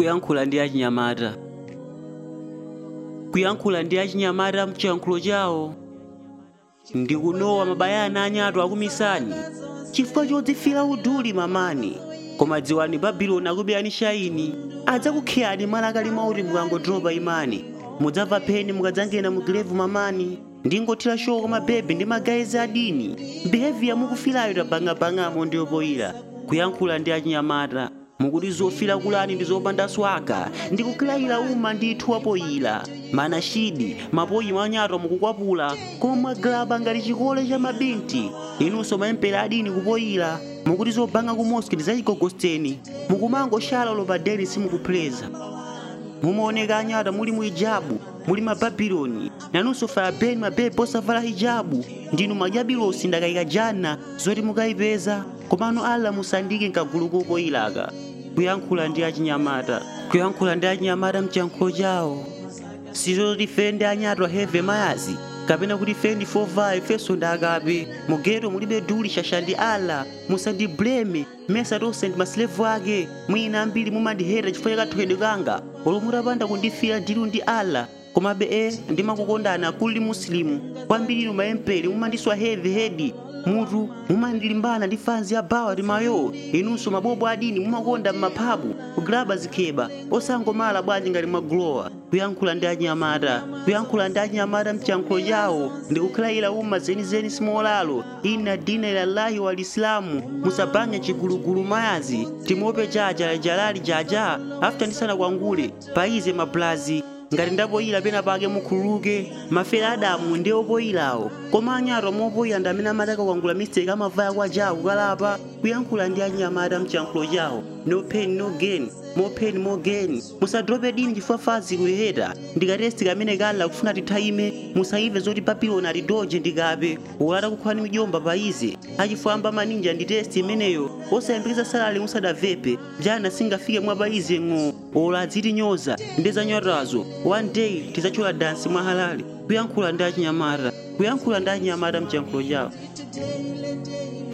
kuyankhula ndi achinyamata kuyankhula ndi achinyamata mchiyankhulo chawo ndikunowa mabayana anyatu akumisani chifukwa chodzifira uduli mamani koma dziwani babuloni akubeyani shaini adzakukhiyani malakali mauti mukangodropa imani mudzamva pheni mukadzangena mu gilevu mamani ndingothira shoko mabebe ndi magayizi adini behavior mukufirayo tabangabangamo ndiyopoyira kuyankhula ndi achinyamata mukuti zofira kulani ndi zopanda swaka ndikukilayira uma ndithu wapoyira mana shidi mapoyi manyato mukukwapula koma mwagalaba ngati chikole cha mabinti inunso maempera adini kupoyira mukuti zobanga ku moski ndi zachigogosteni mukumangoshala lopadeni simukuphuleza mumaoneka anyata muli mu hijabu muli mababuloni nanunso farabeni mabebe osavala hijabu ndinu madyabilosi ndakayika jana zoti mukayipeza komano alla musandike nkagulu kopoyilaka kuyankhula ndi achinyamata kuyankhula ndi achinyamata mchiyankhulo chawo sizoti ife ndi anyatwa heve mayazi kapena kuti ife ndi fovaya ifenso ndi akape mugeto mulibe duli shasha ndi ala musandibleme mesa tonse ndi masilevu ake mwina ambiri mumandihera chifukwa cha kathokedwe kanga olo mutapanda kundifira dilu ndi ala komabe e ndimakukondani akulu ndi musilimu kwambiri inu maemperi mumandiswa heavy hedi mutu mumandilimbana ndi fanzi ya bawa ndi mayo inunso mabobo adini mumakonda m'maphabu kugilaba zikheba osangomala bwanji ngati mwagulowa kuyankhula ndi achinyamata kuyankhula ndi achinyamata mchiyankhulo chawo ndikukhalayira uma zenizeni simolalo ina dina ilallahi wa lisilamu musabange chigulugulu mayazi timope jaja jalali jaja after ndisana kwangule paize mablazi ngati ndapoyira pena pake mukhululuke mafere adamu ndi opoyirawo koma anyato mopoyira ndi amene amataka kwangula mistake amavaya kwa jawo kukalapa kuyankhula ndi achinyamata mchiyankhulo chawo no pain no gain more pain more gain musadrope dini chifukwa fazi kuyeheta ndikatesti kamene kalla kufuna tithaime musaive zoti papiloni atidoje ndikape wolata kukhwani mijomba paize achifwamba maninja ndi testi imeneyo osayembekeza salale musadavepe jana singafike mwa paize ng'o ola adzitinyoza ndezanyotazo one day tizachola dansi mwa halali kuyankhula ndi achinyamata kuyankhula ndi achinyamata mchiyankhulo chawo